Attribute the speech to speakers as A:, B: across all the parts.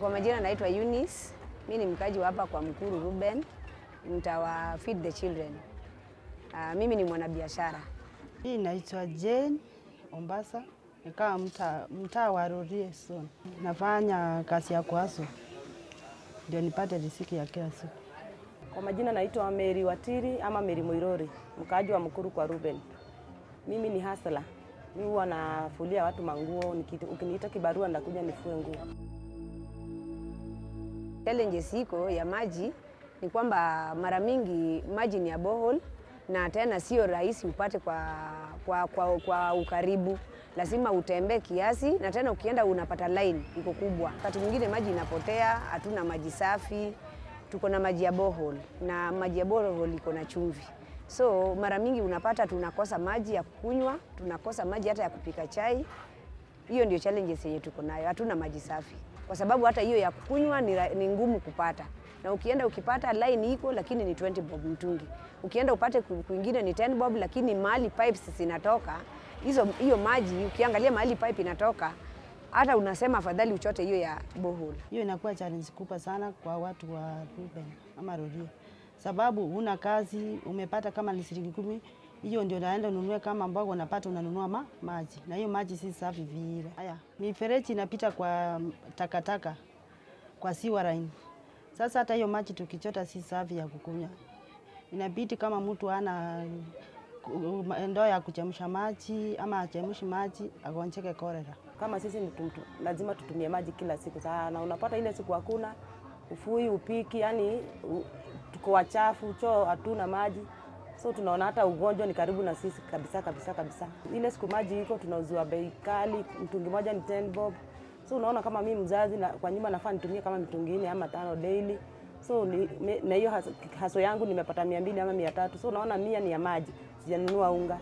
A: Kwa majina naitwa Eunice. Mimi ni mkaji wa hapa kwa Mkuru Ruben, mtawa Feed the Children. Uh, mimi ni mwanabiashara.
B: Hii naitwa Jane Ombasa, nikaa mtaa mtaa wa Rorie Zone. Nafanya kazi ya kwaso ndio nipate riziki ya kila siku.
C: Kwa majina naitwa Mary Watiri ama Mary Moirori, mkaaji wa Mkuru kwa Ruben. Mimi ni hasla. Mimi huwa nafulia watu manguo, nikiti- ukiniita kibarua ndakuja nifue nguo.
A: Challenges iko ya maji ni kwamba mara mingi maji ni ya borehole na tena sio rahisi upate kwa, kwa, kwa, kwa ukaribu, lazima utembee kiasi, na tena ukienda unapata line iko kubwa. Wakati mwingine maji inapotea, hatuna maji safi, tuko na maji ya borehole na maji ya borehole iko na chumvi, so mara mingi unapata tunakosa maji ya kukunywa, tunakosa maji hata ya kupika chai. Hiyo ndio challenges yenye tuko nayo, hatuna maji safi, kwa sababu hata hiyo ya kukunywa ni, ra- ni ngumu kupata, na ukienda ukipata line iko lakini ni 20 bob mtungi, ukienda upate ku- kwingine ni 10 bob, lakini mahali pipes zinatoka hizo, hiyo maji ukiangalia mahali pipe inatoka, hata unasema afadhali uchote hiyo ya borehole.
B: Hiyo inakuwa challenge kubwa sana kwa watu wa Ruben ama Rorie, sababu huna kazi, umepata kama ni shilingi kumi, hiyo ndio naenda ununue kama mboga unapata unanunua ma, maji na hiyo maji si safi vile. Haya, mifereji inapita kwa takataka kwa sewer line. Sasa hata hiyo maji tukichota si safi ya kukunywa, inabidi kama mtu ana ku- ndoo ya kuchemsha maji ama achemshi maji agonjeke kolera.
C: Kama sisi ni tum- tum- lazima tutumie maji kila siku sana, unapata ile siku hakuna ufui, upiki, yani u, tuko wachafu, choo hatuna maji, so tunaona hata ugonjwa ni karibu na sisi kabisa kabisa kabisa. Ile siku maji iko tunauziwa bei kali, mtungi moja ni 10 bob, so unaona kama mimi mzazi na, kwa nyumba nafaa nitumie kama mitungi nne ama tano daily so ni, me- na hiyo haso, haso yangu nimepata mia mbili ama mia tatu so unaona mia ni ya maji, sijanunua unga.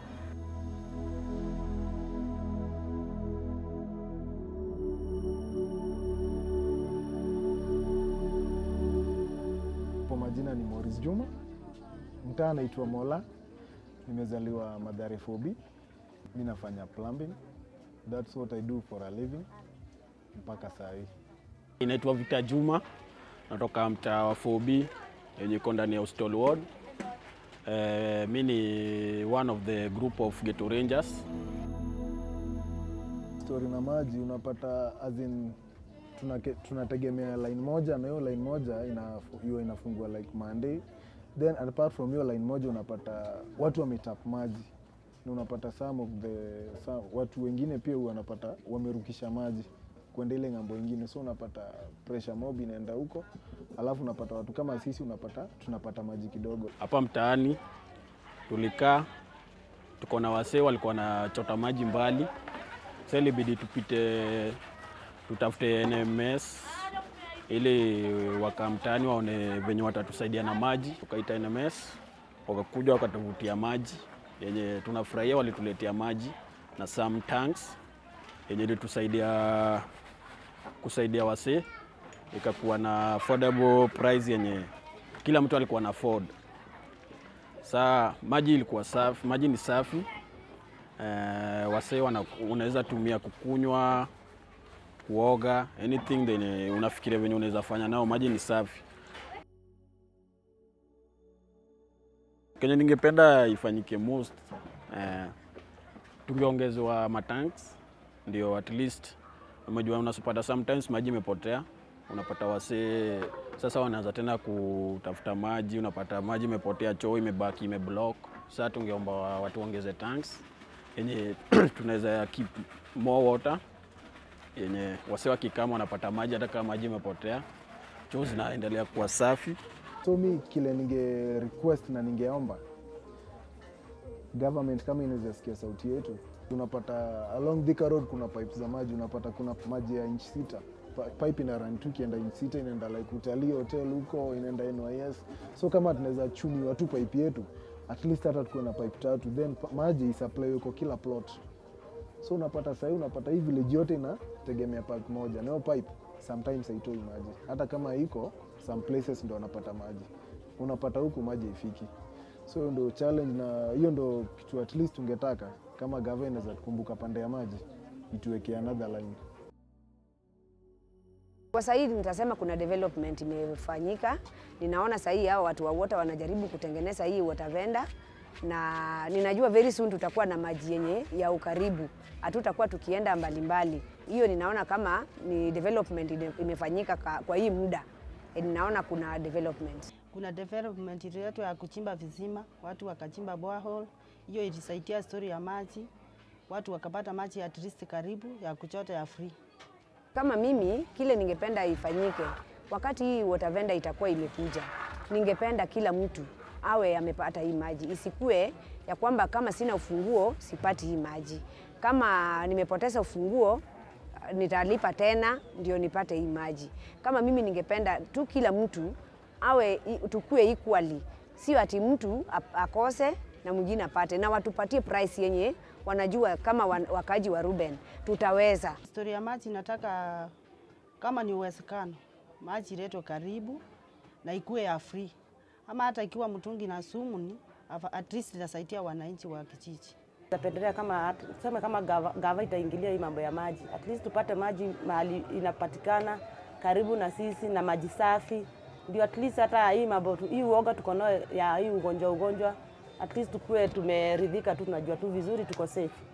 D: Kwa majina ni Morris Juma, mtaa anaitwa Mola, nimezaliwa Mathare 4B. Mi nafanya plumbing, that's what I do for a living mpaka saa hii.
E: Inaitwa Vita Juma, natoka mtaa wa 4B yenye iko ndani ya Hostel Ward. Eh, mi ni one of the group of Ghetto Rangers.
D: Story na maji unapata as in, tunake- tunategemea line moja na hiyo line moja ina- hiyo inafungua like Monday, then apart from hiyo line moja unapata watu wametap maji na unapata some of the some, watu wengine pia wanapata wamerukisha maji kwenda ile ng'ambo ingine, so unapata pressure mob inaenda huko, alafu unapata watu kama sisi unapata tunapata maji kidogo.
E: Hapa mtaani tulikaa, tuko na wasee walikuwa wanachota maji mbali, sasa ilibidi tupite tutafute NMS ili waka mtaani waone venye watatusaidia na maji. Tukaita NMS, wakakuja wakatuvutia maji yenye tunafurahia, walituletea maji na some tanks yenye ilitusaidia kusaidia wasee, ikakuwa na affordable price yenye kila mtu alikuwa na afford. Saa maji ilikuwa safi, maji ni safi eh, wasee wana- unaweza tumia kukunywa, kuoga, anything yenye unafikiria venye unaweza fanya nao, maji ni safi. Kenye ningependa ifanyike most eh, tungeongezewa matanks ndio at least umejua, unasopata sometimes maji imepotea, unapata wasee sasa wanaanza tena kutafuta maji, unapata maji imepotea, choo imebaki imeblock. Sasa tungeomba wa- watu waongeze tanks yenye tunaweza keep more water yenye wasee wakikama wanapata maji hata kama maji imepotea, choo zinaendelea kuwa safi.
D: So mi kile ninge request na ningeomba government kama inaweza sikia sauti yetu, unapata along Thika Road kuna pipes za maji, unapata kuna maji ya inch sita Pa- pipe ina run tu ikienda inch sita inaenda like utalii hotel huko inaenda NYS. So kama tunaweza chumiwa tu pipe yetu at least hata tukuwe na pipe tatu then pa- maji isupply kwa kila plot. So unapata sahii unapata hii village yote inategemea pipe moja, na hiyo pipe sometimes haitoi maji, hata kama iko some places ndo wanapata maji, unapata huku maji haifiki. So hiyo ndo challenge, na hiyo ndo kitu at least tungetaka kama gava inaweza tukumbuka pande ya maji, ituwekea another line.
A: Kwa sasa hivi nitasema kuna development imefanyika. Ninaona sasa hii hao watu wa water wanajaribu kutengeneza hii water vendor na ninajua very soon tutakuwa na maji yenye ya ukaribu, hatutakuwa tukienda mbalimbali. Hiyo ninaona kama ni development ime- imefanyika ka- kwa hii muda, Eh, ninaona kuna development.
B: Kuna development ililetwa ya kuchimba visima, watu wakachimba borehole. Hiyo ilisaidia story ya maji, watu wakapata maji at least karibu ya kuchota ya free.
A: Kama mimi kile ningependa ifanyike wakati hii water vendor itakuwa imekuja, ningependa kila mtu awe amepata hii maji, isikue ya kwamba kama sina ufunguo sipati hii maji. Kama nimepoteza ufunguo nitalipa tena ndio nipate hii maji. Kama mimi ningependa tu kila mtu awe i- tukue equally, sio ati mtu ap- akose na mwingine apate, na watupatie price yenye wanajua kama wan- wakaji wa Ruben tutaweza.
B: Story ya maji nataka kama ni uwezekano, maji iletwe karibu na ikuwe ya free, ama hata ikiwa mtungi na sumu ni afa- at least itasaidia wananchi wa kijiji.
C: Napendelea kama tuseme kama gava, gava itaingilia hii mambo ya maji, at least tupate maji mahali inapatikana karibu na sisi na maji safi, ndio at least hata hii mambo tu- hii uoga tuko nayo ya hii ugonjwa ugonjwa, at least tukue tumeridhika tu, tunajua tu vizuri tuko safe.